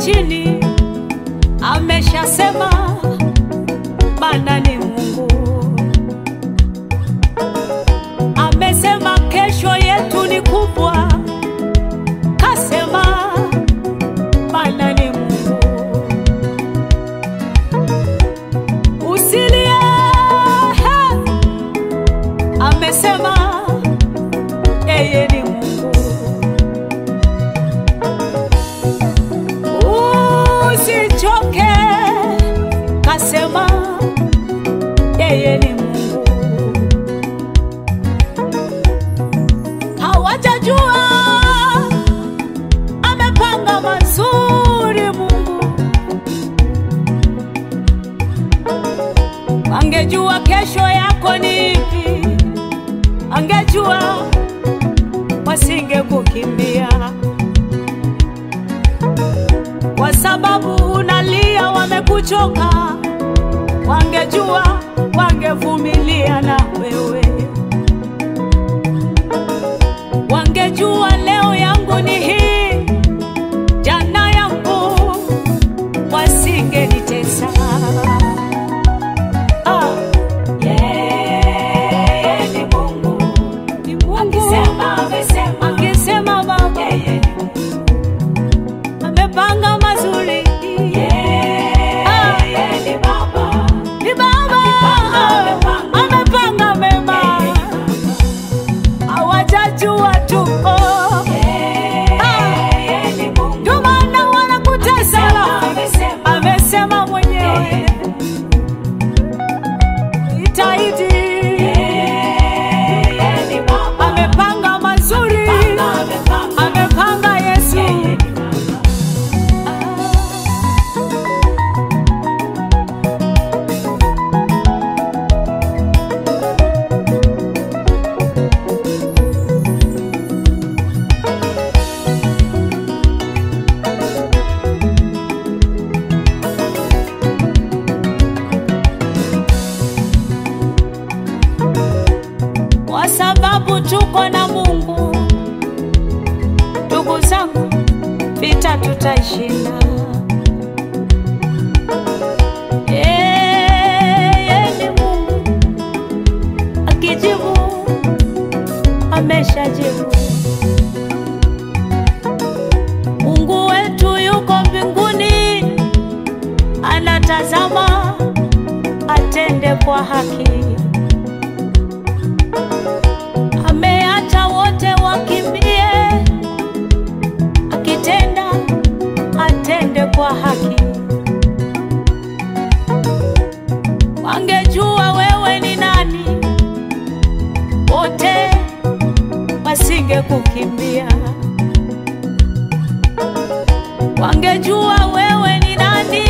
chini, ameshasema Bwana ni Mungu. Amesema kesho yetu ni kubwa, kasema Bwana ni Mungu. Usilie, he, amesema yeye ni Mungu. Usichoke, kasema yeye ni Mungu. Hawajajua amepanga mazuri Mungu. Angejua kesho yako ni ipi, angejua wasingekukimbia kwa sababu unalia, wamekuchoka. Wangejua wangevumilia na wewe, wangejua leo yangu ni hii, jana yangu, wasingenitesa. Ah, yeye ni Mungu, ni Mungu. Akisema, amesema, akisema Baba, amepanga mazuri. Ah, ni Baba, amepanga mema, hawajajua tu oh. Ah, ndio maana wanakutesa, amesema mwenyewe itaidi amepanga mazuri, amepanga Yesu. kwa sababu tuko na Mungu. Ndugu zangu, vita tutaishinda. Yeye ni Mungu, akijibu ameshajibu. Mungu wetu yuko mbinguni, anatazama atende kwa haki. ameacha wote wakimbie, akitenda atende kwa haki. Wangejua wewe ni nani, wote wasingekukimbia. Wangejua wewe ni nani,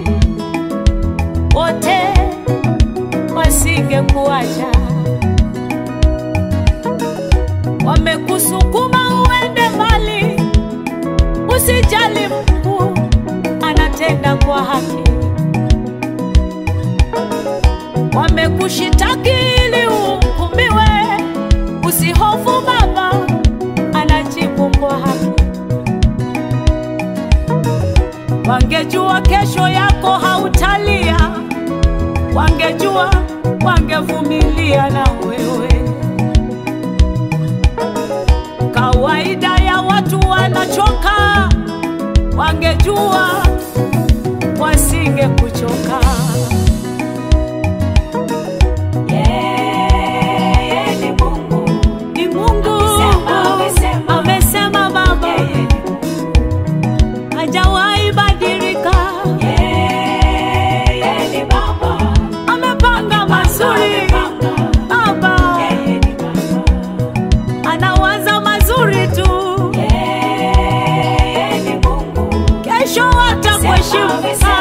wote wasingekuacha wamekusukuma uende mbali, usijali, Mungu anatenda kwa haki. Wamekushitaki ili uhukumiwe, usihofu, Baba anajibu kwa haki. Wangejua kesho yako hautalia, wangejua wangevumilia na wewe kawaida ya watu wanachoka, wangejua wasingekuchoka. Ni Mungu amesema, Baba hajawahi badilika, amepanga mazuri Baba anawaza mazuri tu, kesho atakuheshimu.